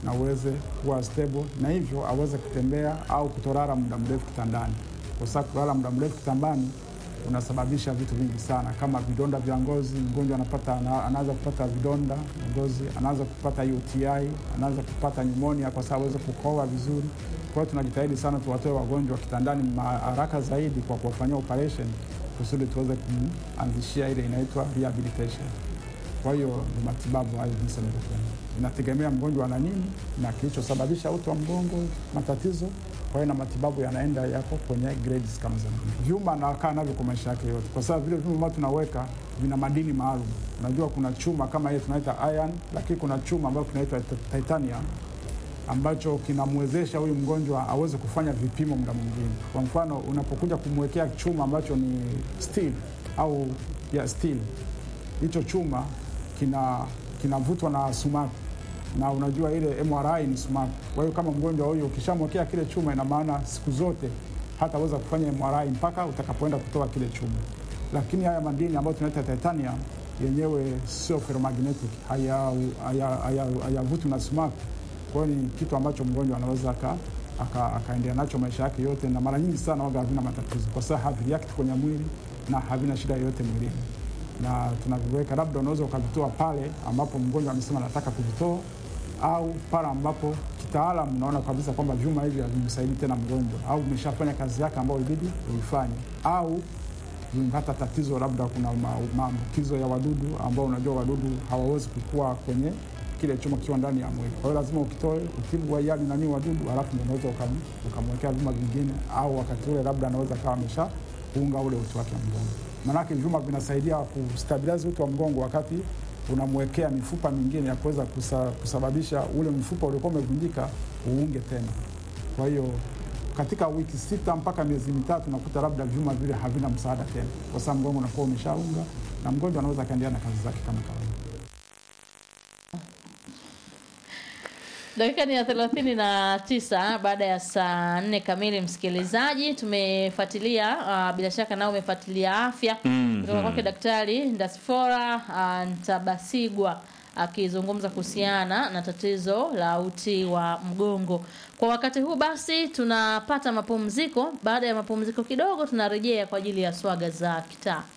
na uweze kuwa stable, na hivyo aweze kutembea au kutolala muda mrefu kitandani, kwa sababu kulala muda mrefu kitandani unasababisha vitu vingi sana kama vidonda vya ngozi. Mgonjwa anapata ana- anaanza kupata vidonda vya ngozi, anaanza kupata UTI, anaanza kupata pneumonia kwa sababu aweze kukohoa vizuri. Kwa hiyo tunajitahidi sana tuwatoe wagonjwa kitandani ma- haraka zaidi kwa kuwafanyia operation kusudi tuweze kuanzishia ile inaitwa rehabilitation. Kwa hiyo ni matibabu hayo jinsi yanavyofanya, inategemea mgonjwa ana nini na kilichosababisha uti wa mgongo, matatizo. Kwa hiyo na matibabu yanaenda yako kwenye grades kama za vyuma, anakaa navyo kwa maisha yake yote, kwa sababu vile vyuma ambavyo tunaweka vina madini maalum. Unajua kuna chuma kama hiyo tunaita iron, lakini kuna chuma ambayo kinaitwa titanium ambacho kinamwezesha huyu mgonjwa aweze kufanya vipimo muda mwingine. Kwa mfano, unapokuja kumwekea chuma ambacho ni steel au ya steel, hicho chuma kina kinavutwa na sumaku na unajua ile MRI ni sumaku. Kwa hiyo kama mgonjwa huyu ukishamwekea kile chuma, ina maana siku zote hataweza kufanya MRI mpaka utakapoenda kutoa kile chuma. Lakini haya madini ambayo tunaita titanium yenyewe sio ferromagnetic, hayavutwi haya, haya, haya na sumaku. Kwa hiyo ni kitu ambacho mgonjwa anaweza aka aka- akaendelea nacho maisha yake yote, na mara nyingi sana waga havina matatizo kwa sababu havireact kwenye mwili na havina shida yoyote mwilini, na tunaviweka, labda unaweza ukavitoa pale ambapo mgonjwa amesema anataka kuvitoa, au pale ambapo kitaalamu unaona kabisa kwamba vyuma hivi havimsaidii tena mgonjwa, au vimeshafanya kazi yake ambayo ilibidi uifanye, au vimepata tatizo, labda kuna ma- maambukizo ya wadudu ambao unajua wadudu hawawezi kukua kwenye kile chuma kikiwa ndani ya mwili. Kwa hiyo lazima ukitoe utibu wa yale nani wadudu, halafu ndio unaweza ukam- ukamwekea vyuma vingine, au wakati ule labda anaweza kawa amesha kuunga ule uti wake wa mgongo. Maanake vyuma vinasaidia kustabilize uti wa mgongo wakati unamwekea mifupa mingine ya kuweza kusa, kusababisha ule mfupa uliokuwa umevunjika uunge tena. Kwa hiyo katika wiki sita mpaka miezi mitatu nakuta labda vyuma vile havina msaada tena, kwa sababu mgongo unakuwa umeshaunga na mgonjwa anaweza akaendelea na kazi zake kama kawaida. Dakika ni ya thelathini na tisa baada ya saa nne kamili. Msikilizaji, tumefuatilia uh, bila shaka nao umefuatilia afya Mhm. kutoka kwake Daktari Ndasfora uh, Ntabasigwa akizungumza kuhusiana na tatizo la uti wa mgongo. Kwa wakati huu basi, tunapata mapumziko. Baada ya mapumziko kidogo, tunarejea kwa ajili ya swaga za kitaa.